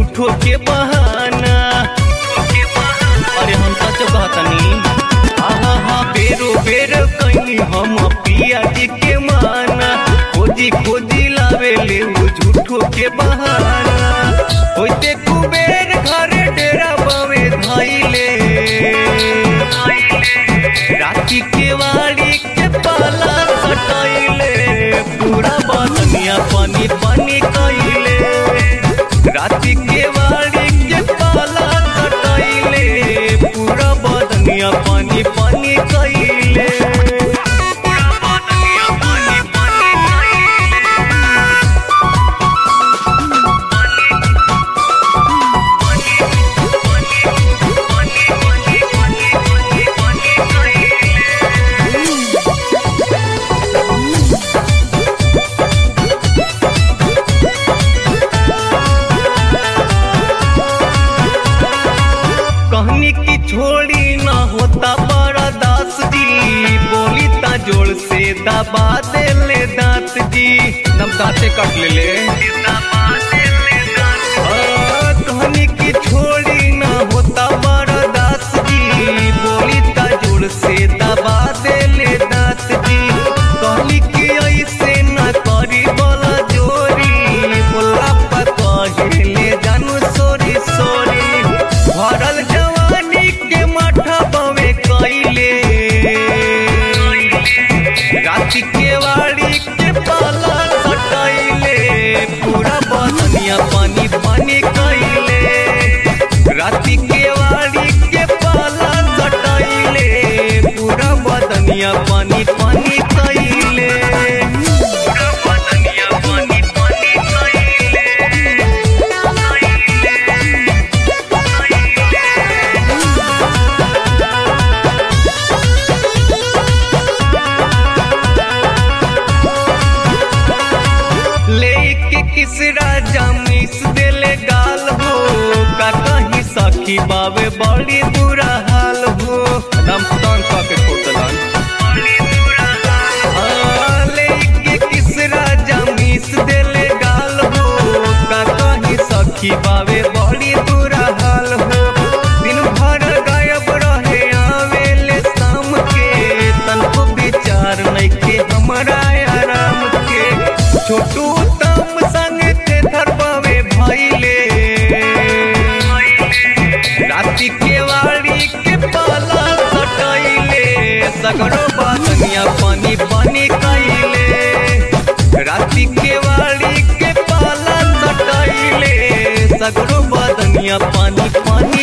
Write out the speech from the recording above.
झूठो के बहाना अरे हम सच कहतनी आहा हा बेरो बेर कहीं हम पिया जी के माना खोजी खोजी लावे ले वो झूठो के बहाना होते कुबेर घरे डेरा बवे धाइले राती के वाड़ी के पाला कटाइले पूरा बदनिया पानी पानी कइले राती के वाड़ी के पाला कटाइले पूरा बदनिया पानी पानी कइले पूरा बदनिया पानी पानी कइले कहनी की छोड़ी ना होता बड़ा दास जी बोली ता जोड़ से दबा दे ले दांत जी नम दांते कट ले ले हाँ, कहनी की छोड़ी ना होता बड़ा दास जी बोली ता जोड़ से दबा दे ले दांत जी कहनी की ऐसे ना करी बोला जोरी बोला पता ले जानू सोरी सोरी भरल जवानी के माथा बवे कइले राती के वाड़ी के पाला सटाइले पूरा बदनिया पानी पानी कइले राती के वाड़ी के पाला सटाइले पूरा बदनिया पानी पानी कइले पूरा बदनिया पानी पानी कइले लेके किस राजा मिस देले गाल हो का कहीं सखी बावे बड़ी बुरा हाल हो दम तन के खोतलन हाँ, लेके किस राजा मिस देले गाल हो का कहीं सखी बावे बड़ी बुरा हाल हो दिन भर गायब रहे आवेले शाम के तनको विचार नइखे हमरा आराम के छोटू तम संग थे धरबावे भइले राती के वाड़ी के पाला सटाइले सगरो बातनिया पानी पानी कइले राती के वाड़ी के पाला सटाइले सगरो बातनिया पानी पानी